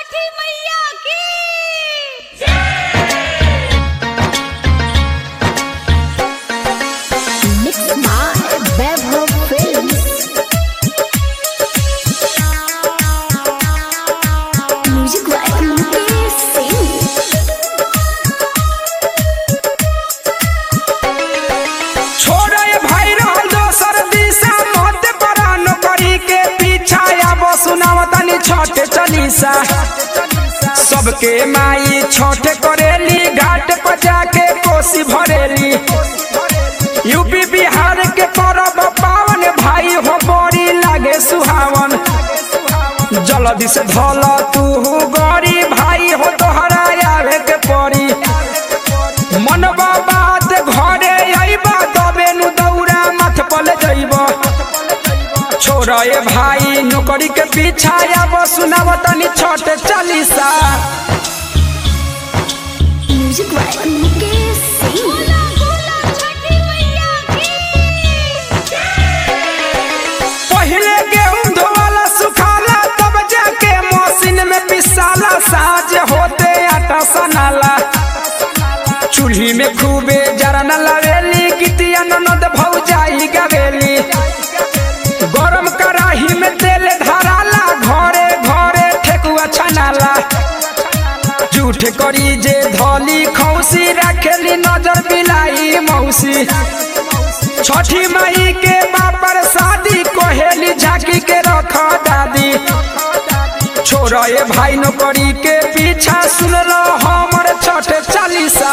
छठी मैया की Mixed by Vaibhav Films. Music by Mukesh Singh. छोड़े भाई रहल दोसर दिशा मत परान करी के पीछा आबो सुनाव तनी छठ चलीसा सबके माई छठ करेली घाट पर जाके कोसी भरेली यूपी बिहार के परब पावन भाई हो बड़ी लागे सुहावन जल्दी से धल तू गरी भाई हो तोहरा आवे के पड़ी मनबा बात घरे अइबा तबे नु दौड़ा मथ पल जइबा छोरा ए भाई नौकरी के पीछा आब सुनाब तनी Chhath Chalisa Music by Mukesh Singh. बोला बोला छठी मैया की पहिले गेहूं धोवाला सुखाला तब जाके मशीन में पिसाला साज होते आटा सनाला चूल्ही में खूबे जरन लवेली गितिया ननद भौजाई गवेली गरम कढ़ाई में तेल धराला घरे घरे ठेकुआ छनाला झूठ करी जे धली खौसी रखेली नजर बिलाई मौसी छठी मई के बापर शादी कोहेली झाकी के रख दादी छोरा ए भाई नौकरी के पीछा सुन लो हमर छठ चालीसा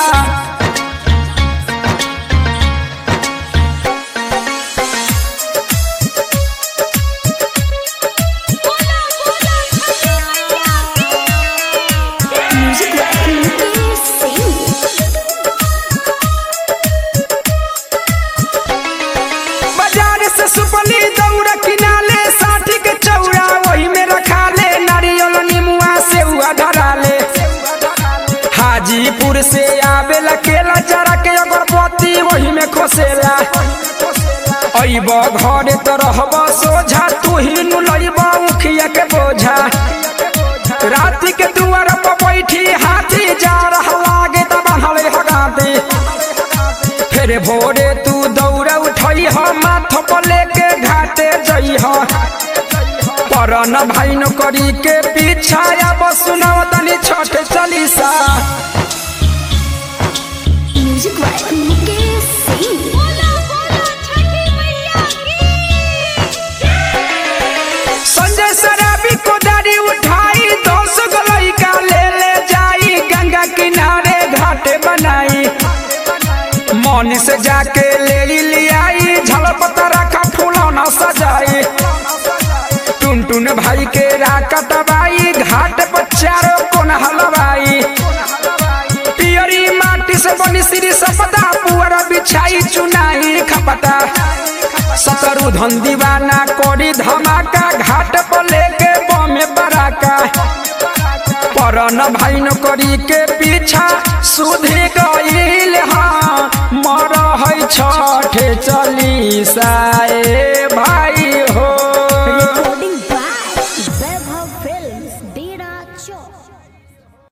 बोला बोला छठी मैया की Music by Mukesh Singh. बाजार से सुपली दौड़ किनाले साठी के चौड़ा वही में रखा ले नारियल निमुआ से हुआ धरा ले हाजीपुर से आवेला केला जरा के अगरबत्ती वही में खोसेला अइब घरे तो रहब सोझा तू ही नु लइब उखिया के बोझा रात के दुआर पर बैठी हाथी जा रहा लागे त बनले हगाती फिर भोरे तू दौड़ उठई ह माथ पर लेके घाटे जई ह परन भाई नौकरी के पीछा अब सुनाव तनी Chhath Chalisa Music by Mukesh Singh. बोला बोला छठी मैया की संजय शराबी को दाढ़ी उठाई दस गलई का ले ले जाई गंगा किनारे घाटे बनाई मौनी से जाके ले लियाई झलपत रखा फूलौना सजाई टुन टुन भाई के राका दबाई घाट पर चारों कोन हलवाई पियरी माटी से बनी श्री सपदा पुअर बिछाई चुनाई खपता सतरु धन दीवाना कोरी धमाका घाट पर लेके बमे बराका परन भाई नौकरी के पीछा सुधी